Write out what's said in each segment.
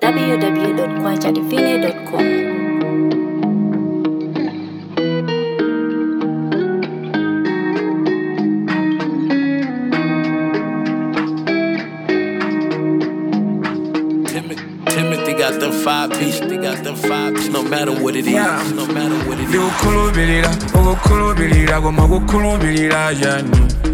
www.kwajadivine.com. Timothy, Timothy got them five piece, they got them five piece, no matter what it is, Yeah. no matter what it is. ndikukhulupirira ukukhulupirira koma kukhulupirira yani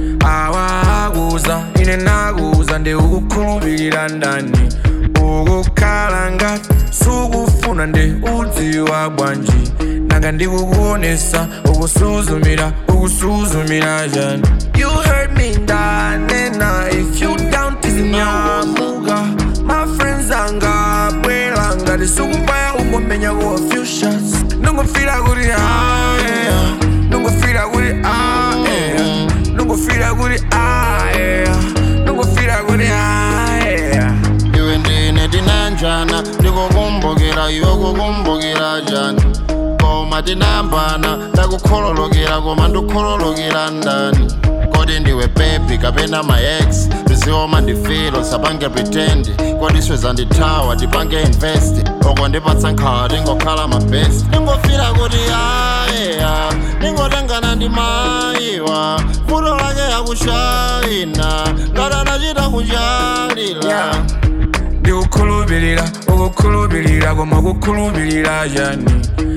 awakuza ine nakuza ndi ukukhulupirira ndani ukukhala ngati sukufuna ndi udziwa bwanji nanga ndikukuonesa ukusuzumira ukusuzumira yani you heard me ndanena if you down tizinyamuka my friends angabwela ngati sukubaya ungomenya kuwa few shots nungofira kuti ah yeah nungofira kuti ah yeah nungofira kuti ah yeah nungofira kuti ah yeah iwe ndine tinanjana ndikukumbukira iwe kukumbukira jani koma tinambana ndakukhololokera koma ndikhololokera ndani kodi ndiwe bebi kapena maex tizioma ndifilo sapange pretend kodi iswe zandithawa tipange invest oko ndipatsa nkhawa tingokhala mabest ndingofira kuti ayeya ndingotengana ndi mayiwa futo lake yakushayina ngati anachita kuchalila Yeah. ndikukhulupirira ukukhulupirira koma kukhulupirira yani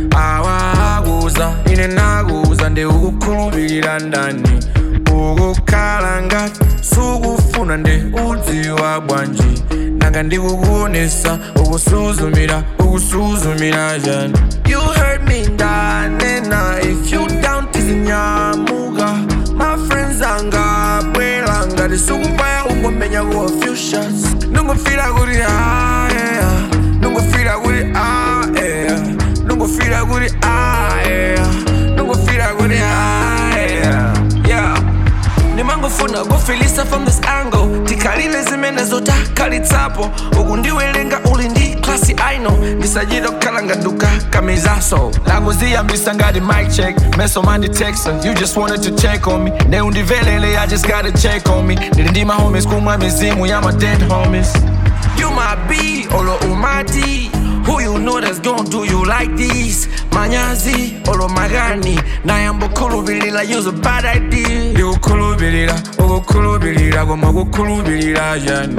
awakuza ine nakuza ndi ukukhulupirira ndani ukukhala ngati sukufuna ndi udziwa bwanji nanga ndikukuonesa ukusuzumira ukusuzumira yani you heard me ndanena if you down tizinyamuka my friends angabwela ngati sukubaya ungomenya kuwa few shots nungofira kuti ah yeah nungofira kuti ah yeah nungofira kuti ah yeah nungofira kuti ah yeah yeah nimangofuna kufilisa from this angle tikhalile zimene zotakalitsapo uku ndiwelenga uli ndi klasi aino ndisachita kukhala ngaduka kamizaso lakuziyambisa ngati mic check meso manditexa you just wanted to check on me ne undivelele i just gotta check on me ndili ndi mahomies kumwa mizimu ya my dead homies you my B, olo umati Who you know that's gonna do you like this? Manyazi, olo magani Nayambokhulupirira use a bad idea ndikukhulupirira ukukhulupirira koma kukhulupirira yani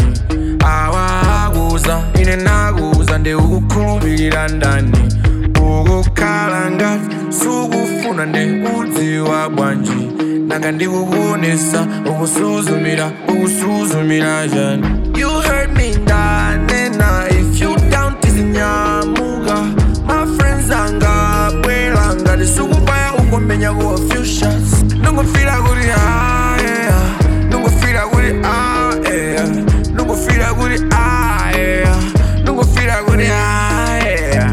awakuza ine nakuza ndi ukukhulupirira ndani ukukhala ngati sukufuna ndi udziwa bwanji nanga ndikukuonesa ukusuzumira ukusuzumira yani you heard me ndanena if you down tizinyamuka my friends angabwela ngati sukubaya ungomenya kuwa few shots nungofira kuti ah yeah nungofira kuti ah yeah nungofira kuti ah yeah nungofira kuti ah yeah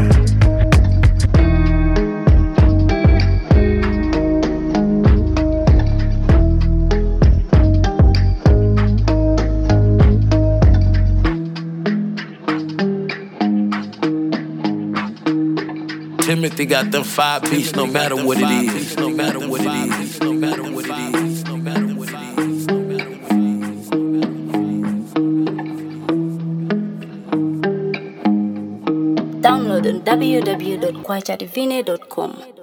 Timothy got them five piece, no matter what it is, no matter what it is, no matter what it is, no matter what it is. Download on www.kwajadivine.com.